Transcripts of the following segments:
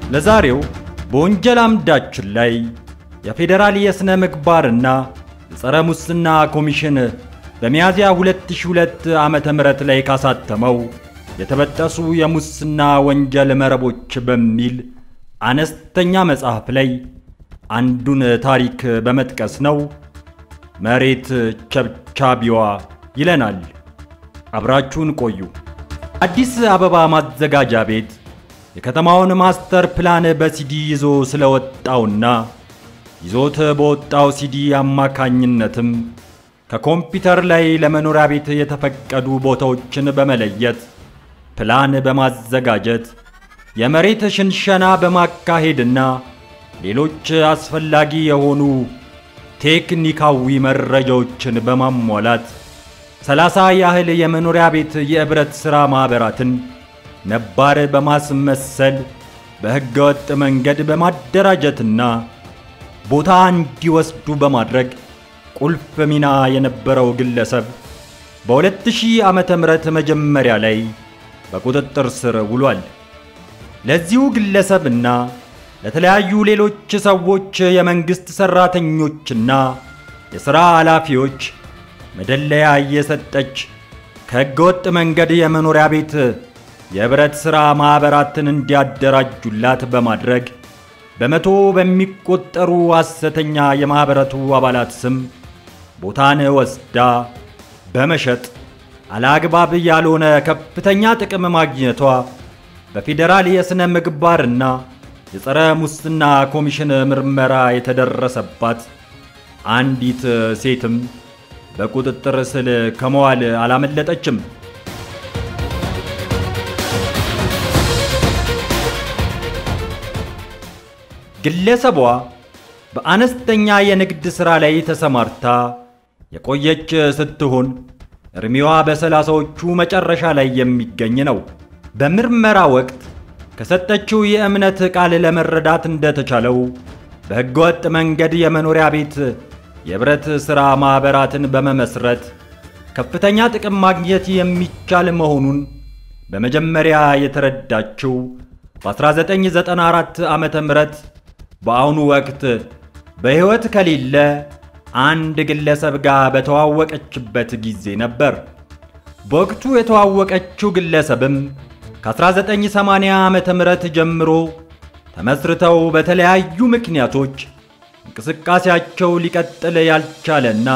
ለዛሬው በወንጀል አምዳችን ላይ የፌዴራል የሥነ ምግባርና የጸረ ሙስና ኮሚሽን በሚያዝያ 2002 ዓመተ ምህረት ላይ ካሳተመው የተበጠሱ የሙስና ወንጀል መረቦች በሚል አነስተኛ መጽሐፍ ላይ አንዱን ታሪክ በመጥቀስ ነው። መሬት ቸብቻቢዋ ይለናል። አብራችሁን ቆዩ። አዲስ አበባ ማዘጋጃ ቤት የከተማውን ማስተር ፕላን በሲዲ ይዞ ስለወጣውና ይዞት በወጣው ሲዲ አማካኝነትም ከኮምፒውተር ላይ ለመኖሪያ ቤት የተፈቀዱ ቦታዎችን በመለየት ፕላን በማዘጋጀት የመሬት ሽንሸና በማካሄድና ሌሎች አስፈላጊ የሆኑ ቴክኒካዊ መረጃዎችን በማሟላት ሰላሳ ያህል የመኖሪያ ቤት የኅብረት ሥራ ማኅበራትን ነባር በማስመሰል በሕገወጥ መንገድ በማደራጀትና ቦታ እንዲወስዱ በማድረግ ቁልፍ ሚና የነበረው ግለሰብ በ2000 ዓመተ ምህረት መጀመሪያ ላይ በቁጥጥር ስር ውሏል። ለዚሁ ግለሰብና ለተለያዩ ሌሎች ሰዎች የመንግሥት ሠራተኞችና የሥራ ኃላፊዎች መደለያ እየሰጠች ከሕገወጥ መንገድ የመኖሪያ ቤት የኅብረት ሥራ ማኅበራትን እንዲያደራጁላት በማድረግ በመቶ በሚቆጠሩ ሐሰተኛ የማኅበረቱ አባላት ስም ቦታን ወስዳ በመሸጥ አለአግባብ ያልሆነ ከፍተኛ ጥቅም ማግኘቷ በፌዴራል የሥነ ምግባርና የጸረ ሙስና ኮሚሽን ምርመራ የተደረሰባት አንዲት ሴትም በቁጥጥር ስር ከመዋል አላመለጠችም። ግለሰቧ በአነስተኛ የንግድ ሥራ ላይ ተሰማርታ የቆየች ስትሆን ዕድሜዋ በሰላሳዎቹ መጨረሻ ላይ የሚገኝ ነው። በምርመራ ወቅት ከሰጠችው የእምነት ቃል ለመረዳት እንደተቻለው በሕገወጥ መንገድ የመኖሪያ ቤት የኅብረት ሥራ ማኅበራትን በመመስረት ከፍተኛ ጥቅም ማግኘት የሚቻል መሆኑን በመጀመሪያ የተረዳችው በ1994 ዓመተ ምህረት በአሁኑ ወቅት በሕይወት ከሌለ አንድ ግለሰብ ጋር በተዋወቀችበት ጊዜ ነበር። በወቅቱ የተዋወቀችው ግለሰብም ከ1980 ዓመተ ምህረት ጀምሮ ተመስርተው በተለያዩ ምክንያቶች እንቅስቃሴያቸው ሊቀጥል ያልቻለና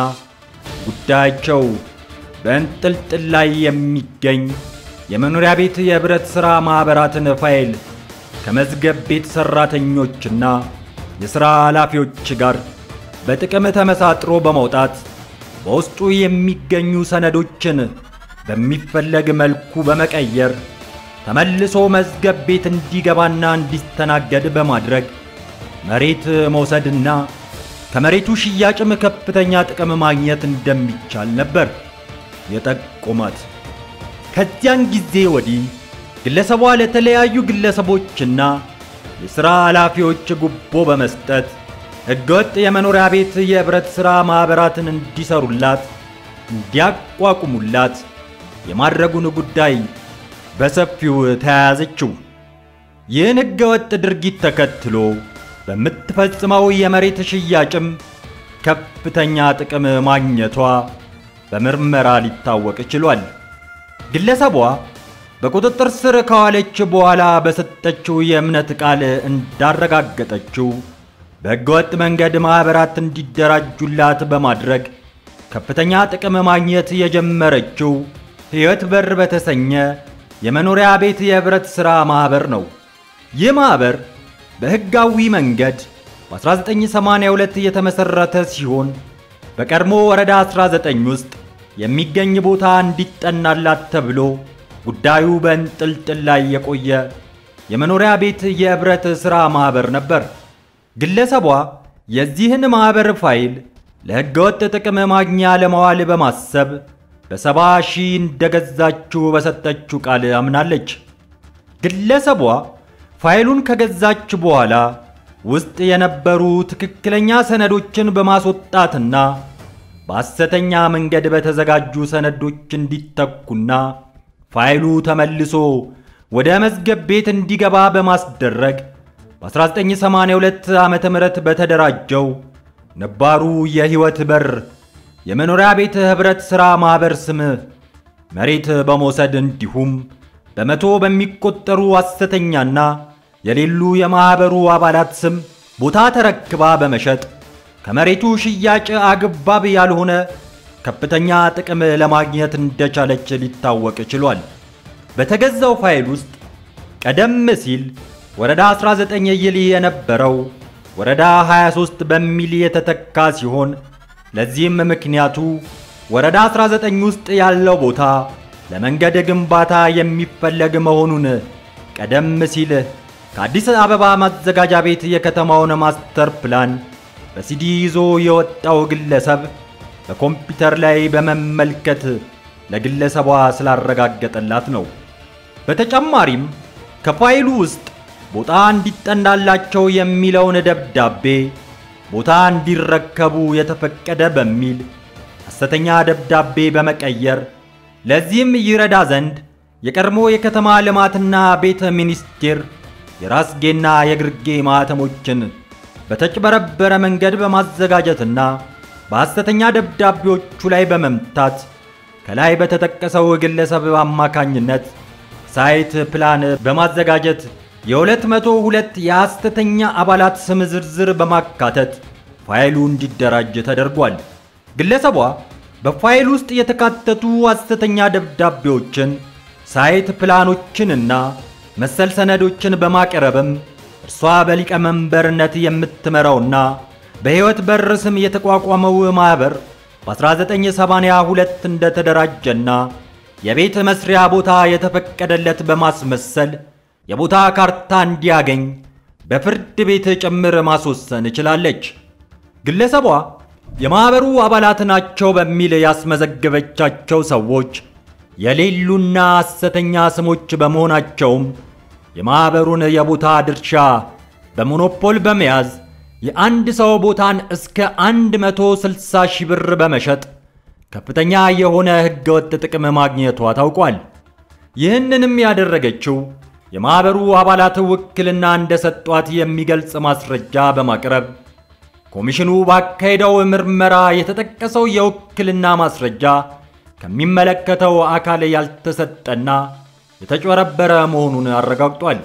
ጉዳያቸው በእንጥልጥል ላይ የሚገኝ የመኖሪያ ቤት የኅብረት ሥራ ማኅበራትን ፋይል ከመዝገብ ቤት ሠራተኞችና የሥራ ኃላፊዎች ጋር በጥቅም ተመሳጥሮ በመውጣት በውስጡ የሚገኙ ሰነዶችን በሚፈለግ መልኩ በመቀየር ተመልሶ መዝገብ ቤት እንዲገባና እንዲስተናገድ በማድረግ መሬት መውሰድና ከመሬቱ ሽያጭም ከፍተኛ ጥቅም ማግኘት እንደሚቻል ነበር የጠቆማት። ከዚያን ጊዜ ወዲህ ግለሰቧ ለተለያዩ ግለሰቦችና የሥራ ኃላፊዎች ጉቦ በመስጠት ሕገወጥ የመኖሪያ ቤት የኅብረት ሥራ ማኅበራትን እንዲሰሩላት፣ እንዲያቋቁሙላት የማድረጉን ጉዳይ በሰፊው ተያያዘችው። ይህን ሕገወጥ ድርጊት ተከትሎ በምትፈጽመው የመሬት ሽያጭም ከፍተኛ ጥቅም ማግኘቷ በምርመራ ሊታወቅ ችሏል። ግለሰቧ በቁጥጥር ስር ከዋለች በኋላ በሰጠችው የእምነት ቃል እንዳረጋገጠችው በሕገወጥ መንገድ ማኅበራት እንዲደራጁላት በማድረግ ከፍተኛ ጥቅም ማግኘት የጀመረችው ሕይወት በር በተሰኘ የመኖሪያ ቤት የኅብረት ሥራ ማኅበር ነው። ይህ ማኅበር በሕጋዊ መንገድ በ1982 የተመሠረተ ሲሆን በቀድሞ ወረዳ 19 ውስጥ የሚገኝ ቦታ እንዲጠናላት ተብሎ ጉዳዩ በእንጥልጥል ላይ የቆየ የመኖሪያ ቤት የኅብረት ሥራ ማኅበር ነበር። ግለሰቧ የዚህን ማኅበር ፋይል ለሕገወጥ ጥቅም ማግኛ ለማዋል በማሰብ በሰባ ሺህ እንደገዛችው በሰጠችው ቃል አምናለች። ግለሰቧ ፋይሉን ከገዛች በኋላ ውስጥ የነበሩ ትክክለኛ ሰነዶችን በማስወጣትና በሐሰተኛ መንገድ በተዘጋጁ ሰነዶች እንዲተኩና ፋይሉ ተመልሶ ወደ መዝገብ ቤት እንዲገባ በማስደረግ በ1982 ዓመተ ምህረት በተደራጀው ነባሩ የሕይወት በር የመኖሪያ ቤት ኅብረት ሥራ ማኅበር ስም መሬት በመውሰድ እንዲሁም በመቶ በሚቆጠሩ ሐሰተኛና የሌሉ የማኅበሩ አባላት ስም ቦታ ተረክባ በመሸጥ ከመሬቱ ሽያጭ አግባብ ያልሆነ ከፍተኛ ጥቅም ለማግኘት እንደቻለች ሊታወቅ ችሏል። በተገዛው ፋይል ውስጥ ቀደም ሲል ወረዳ 19 ይል የነበረው ወረዳ 23 በሚል የተተካ ሲሆን ለዚህም ምክንያቱ ወረዳ 19 ውስጥ ያለው ቦታ ለመንገድ ግንባታ የሚፈለግ መሆኑን ቀደም ሲል ከአዲስ አበባ ማዘጋጃ ቤት የከተማውን ማስተር ፕላን በሲዲ ይዞ የወጣው ግለሰብ በኮምፒውተር ላይ በመመልከት ለግለሰቧ ስላረጋገጠላት ነው። በተጨማሪም ከፋይሉ ውስጥ ቦታ እንዲጠናላቸው የሚለውን ደብዳቤ ቦታ እንዲረከቡ የተፈቀደ በሚል ሐሰተኛ ደብዳቤ በመቀየር ለዚህም ይረዳ ዘንድ የቀድሞ የከተማ ልማትና ቤተ ሚኒስቴር የራስጌና የግርጌ ማኅተሞችን በተጭበረበረ መንገድ በማዘጋጀትና በሐሰተኛ ደብዳቤዎቹ ላይ በመምታት ከላይ በተጠቀሰው ግለሰብ አማካኝነት ሳይት ፕላን በማዘጋጀት የሁለት መቶ ሁለት የሐሰተኛ አባላት ስም ዝርዝር በማካተት ፋይሉ እንዲደራጅ ተደርጓል። ግለሰቧ በፋይል ውስጥ የተካተቱ ሐሰተኛ ደብዳቤዎችን፣ ሳይት ፕላኖችንና መሰል ሰነዶችን በማቅረብም እርሷ በሊቀመንበርነት የምትመራውና በሕይወት በር ስም የተቋቋመው ማኅበር በ1982 እንደተደራጀና የቤት መስሪያ ቦታ የተፈቀደለት በማስመሰል የቦታ ካርታ እንዲያገኝ በፍርድ ቤት ጭምር ማስወሰን ችላለች። ግለሰቧ የማኅበሩ አባላት ናቸው በሚል ያስመዘገበቻቸው ሰዎች የሌሉና ሐሰተኛ ስሞች በመሆናቸውም የማኅበሩን የቦታ ድርሻ በሞኖፖል በመያዝ የአንድ ሰው ቦታን እስከ 160 ሺህ ብር በመሸጥ ከፍተኛ የሆነ ሕገወጥ ጥቅም ማግኘቷ ታውቋል። ይህንንም ያደረገችው የማኅበሩ አባላት ውክልና እንደሰጧት የሚገልጽ ማስረጃ በማቅረብ ኮሚሽኑ ባካሄደው ምርመራ የተጠቀሰው የውክልና ማስረጃ ከሚመለከተው አካል ያልተሰጠና የተጭበረበረ መሆኑን አረጋግጧል።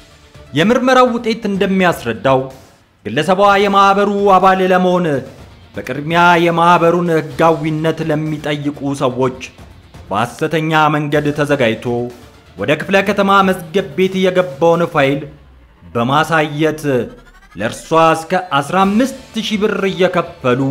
የምርመራው ውጤት እንደሚያስረዳው ግለሰቧ የማኅበሩ አባል ለመሆን በቅድሚያ የማኅበሩን ሕጋዊነት ለሚጠይቁ ሰዎች በሐሰተኛ መንገድ ተዘጋጅቶ ወደ ክፍለ ከተማ መዝገብ ቤት የገባውን ፋይል በማሳየት ለእርሷ እስከ 15 ሺህ ብር እየከፈሉ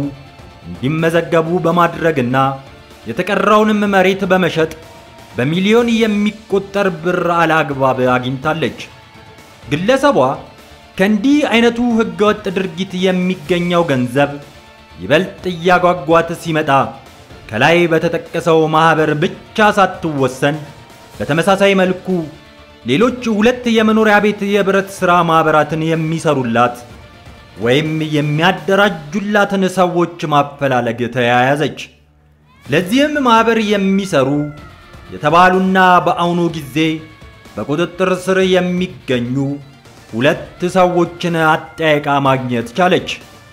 እንዲመዘገቡ በማድረግና የተቀረውንም መሬት በመሸጥ በሚሊዮን የሚቆጠር ብር አላግባብ አግኝታለች። ግለሰቧ ከእንዲህ አይነቱ ሕገወጥ ድርጊት የሚገኘው ገንዘብ ይበልጥ እያጓጓት ሲመጣ ከላይ በተጠቀሰው ማኅበር ብቻ ሳትወሰን በተመሳሳይ መልኩ ሌሎች ሁለት የመኖሪያ ቤት የኅብረት ሥራ ማኅበራትን የሚሰሩላት ወይም የሚያደራጁላትን ሰዎች ማፈላለግ ተያያዘች። ለዚህም ማኅበር የሚሰሩ የተባሉና በአሁኑ ጊዜ በቁጥጥር ስር የሚገኙ ሁለት ሰዎችን አጠያይቃ ማግኘት ቻለች።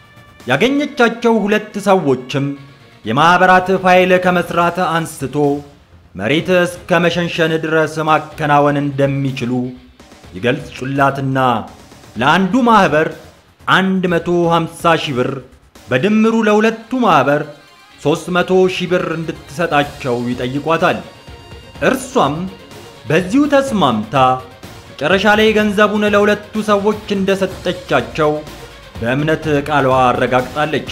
ያገኘቻቸው ሁለት ሰዎችም የማኅበራት ፋይል ከመስራት አንስቶ መሬት እስከ መሸንሸን ድረስ ማከናወን እንደሚችሉ ይገልጹላትና ለአንዱ ማኅበር 150 ሺህ ብር በድምሩ ለሁለቱ ማኅበር 300 ሺህ ብር እንድትሰጣቸው ይጠይቋታል። እርሷም በዚሁ ተስማምታ መጨረሻ ላይ ገንዘቡን ለሁለቱ ሰዎች እንደሰጠቻቸው በእምነት ቃሏ አረጋግጣለች።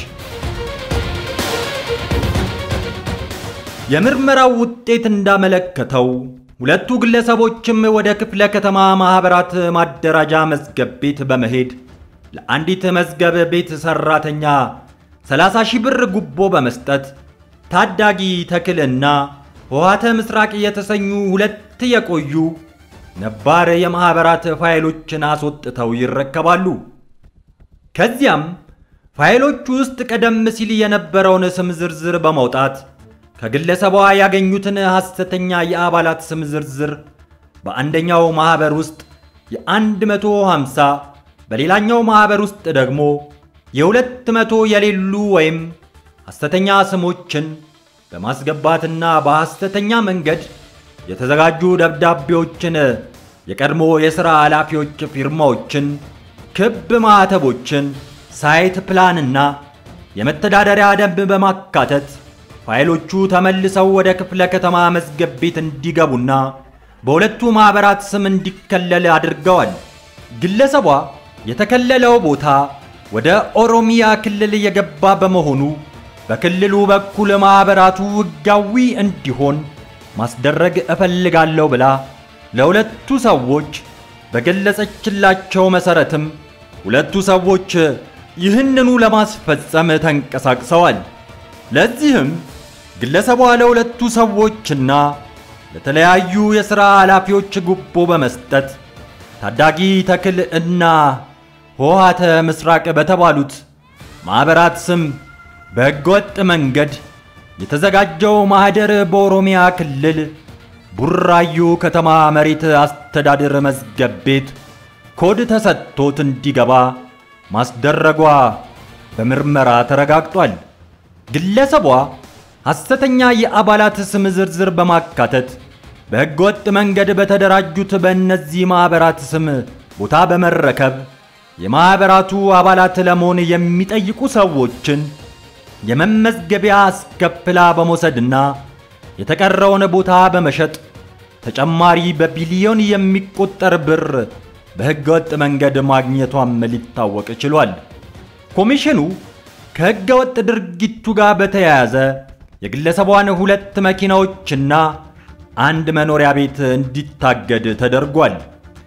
የምርመራው ውጤት እንዳመለከተው ሁለቱ ግለሰቦችም ወደ ክፍለ ከተማ ማኅበራት ማደራጃ መዝገብ ቤት በመሄድ ለአንዲት መዝገብ ቤት ሠራተኛ 30 ሺህ ብር ጉቦ በመስጠት ታዳጊ ተክልና ውሃተ ምስራቅ የተሰኙ ሁለት የቆዩ ነባር የማኅበራት ፋይሎችን አስወጥተው ይረከባሉ። ከዚያም ፋይሎቹ ውስጥ ቀደም ሲል የነበረውን ስም ዝርዝር በማውጣት ከግለሰቧ ያገኙትን ሐሰተኛ የአባላት ስም ዝርዝር በአንደኛው ማኅበር ውስጥ የ150 በሌላኛው ማኅበር ውስጥ ደግሞ የሁለት መቶ የሌሉ ወይም ሐሰተኛ ስሞችን በማስገባትና በሐሰተኛ መንገድ የተዘጋጁ ደብዳቤዎችን፣ የቀድሞ የሥራ ኃላፊዎች ፊርማዎችን፣ ክብ ማኅተቦችን፣ ሳይት ፕላንና የመተዳደሪያ ደንብ በማካተት ፋይሎቹ ተመልሰው ወደ ክፍለ ከተማ መዝገብ ቤት እንዲገቡና በሁለቱ ማኅበራት ስም እንዲከለል አድርገዋል። ግለሰቧ የተከለለው ቦታ ወደ ኦሮሚያ ክልል የገባ በመሆኑ በክልሉ በኩል ማኅበራቱ ሕጋዊ እንዲሆን ማስደረግ እፈልጋለሁ ብላ ለሁለቱ ሰዎች በገለጸችላቸው መሠረትም ሁለቱ ሰዎች ይህንኑ ለማስፈጸም ተንቀሳቅሰዋል። ለዚህም ግለሰቧ ለሁለቱ ሰዎችና ለተለያዩ የሥራ ኃላፊዎች ጉቦ በመስጠት ታዳጊ ተክል እና ሆሃተ ምስራቅ በተባሉት ማኅበራት ስም በሕገወጥ መንገድ የተዘጋጀው ማኅደር በኦሮሚያ ክልል ቡራዩ ከተማ መሬት አስተዳደር መዝገብ ቤት ኮድ ተሰጥቶት እንዲገባ ማስደረጓ በምርመራ ተረጋግጧል። ግለሰቧ ሐሰተኛ የአባላት ስም ዝርዝር በማካተት በሕገወጥ መንገድ በተደራጁት በእነዚህ ማኅበራት ስም ቦታ በመረከብ የማኅበራቱ አባላት ለመሆን የሚጠይቁ ሰዎችን የመመዝገቢያ አስከፍላ በመውሰድና የተቀረውን ቦታ በመሸጥ ተጨማሪ በቢሊዮን የሚቆጠር ብር በሕገወጥ መንገድ ማግኘቷም ሊታወቅ ችሏል። ኮሚሽኑ ከሕገወጥ ድርጊቱ ጋር በተያያዘ የግለሰቧን ሁለት መኪናዎችና አንድ መኖሪያ ቤት እንዲታገድ ተደርጓል።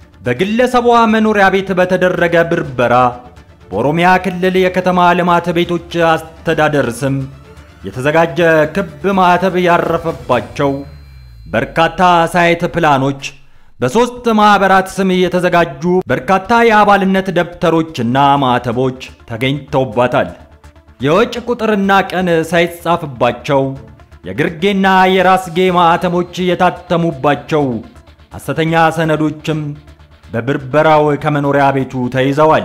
በግለሰቧ መኖሪያ ቤት በተደረገ ብርበራ በኦሮሚያ ክልል የከተማ ልማት ቤቶች አስተዳደር ስም የተዘጋጀ ክብ ማኅተብ ያረፈባቸው በርካታ ሳይት ፕላኖች፣ በሦስት ማኅበራት ስም የተዘጋጁ በርካታ የአባልነት ደብተሮችና ማኅተቦች ተገኝተውባታል። የወጭ ቁጥርና ቀን ሳይጻፍባቸው የግርጌና የራስጌ ማኅተሞች የታተሙባቸው ሐሰተኛ ሰነዶችም በብርበራው ከመኖሪያ ቤቱ ተይዘዋል።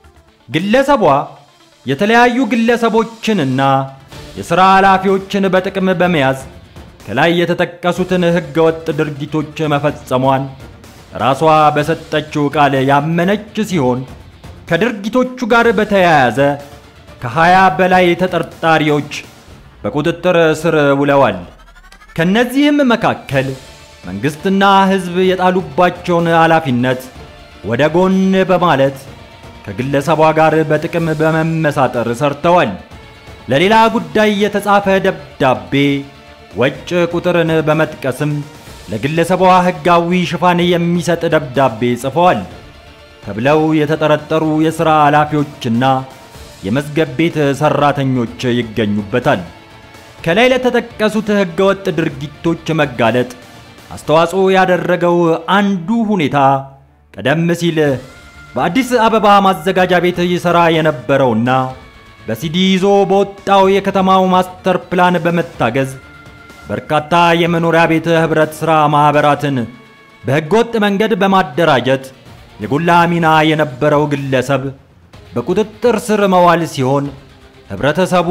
ግለሰቧ የተለያዩ ግለሰቦችንና የሥራ ኃላፊዎችን በጥቅም በመያዝ ከላይ የተጠቀሱትን ሕገወጥ ድርጊቶች መፈጸሟን ራሷ በሰጠችው ቃል ያመነች ሲሆን ከድርጊቶቹ ጋር በተያያዘ ከሀያ በላይ ተጠርጣሪዎች በቁጥጥር ስር ውለዋል። ከነዚህም መካከል መንግሥትና ሕዝብ የጣሉባቸውን ኃላፊነት ወደ ጎን በማለት ከግለሰቧ ጋር በጥቅም በመመሳጠር ሰርተዋል። ለሌላ ጉዳይ የተጻፈ ደብዳቤ ወጭ ቁጥርን በመጥቀስም ለግለሰቧ ሕጋዊ ሽፋን የሚሰጥ ደብዳቤ ጽፈዋል ተብለው የተጠረጠሩ የሥራ ኃላፊዎችና የመዝገብ ቤት ሠራተኞች ይገኙበታል። ከላይ ለተጠቀሱት ሕገወጥ ድርጊቶች መጋለጥ አስተዋጽኦ ያደረገው አንዱ ሁኔታ ቀደም ሲል በአዲስ አበባ ማዘጋጃ ቤት ይሠራ የነበረውና በሲዲ ይዞ በወጣው የከተማው ማስተር ፕላን በመታገዝ በርካታ የመኖሪያ ቤት ኅብረት ሥራ ማኅበራትን በሕገወጥ መንገድ በማደራጀት የጎላ ሚና የነበረው ግለሰብ በቁጥጥር ስር መዋል ሲሆን ኅብረተሰቡ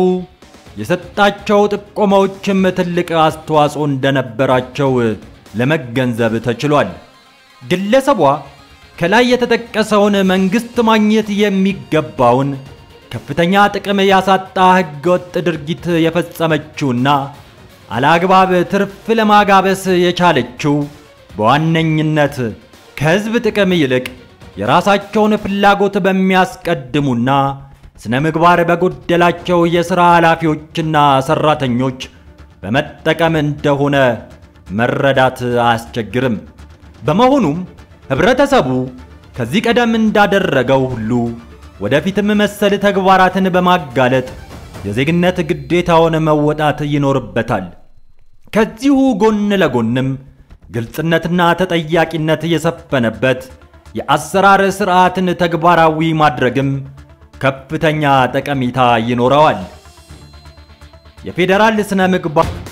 የሰጣቸው ጥቆማዎችም ትልቅ አስተዋጽኦ እንደነበራቸው ለመገንዘብ ተችሏል። ግለሰቧ ከላይ የተጠቀሰውን መንግሥት ማግኘት የሚገባውን ከፍተኛ ጥቅም ያሳጣ ሕገወጥ ድርጊት የፈጸመችውና አላግባብ ትርፍ ለማጋበስ የቻለችው በዋነኝነት ከሕዝብ ጥቅም ይልቅ የራሳቸውን ፍላጎት በሚያስቀድሙና ስነ ምግባር በጎደላቸው የሥራ ኃላፊዎችና ሠራተኞች በመጠቀም እንደሆነ መረዳት አያስቸግርም። በመሆኑም ኅብረተሰቡ ከዚህ ቀደም እንዳደረገው ሁሉ ወደፊትም መሰል ተግባራትን በማጋለጥ የዜግነት ግዴታውን መወጣት ይኖርበታል። ከዚሁ ጎን ለጎንም ግልጽነትና ተጠያቂነት የሰፈነበት የአሰራር ሥርዓትን ተግባራዊ ማድረግም ከፍተኛ ጠቀሜታ ይኖረዋል። የፌዴራል ስነ ምግባር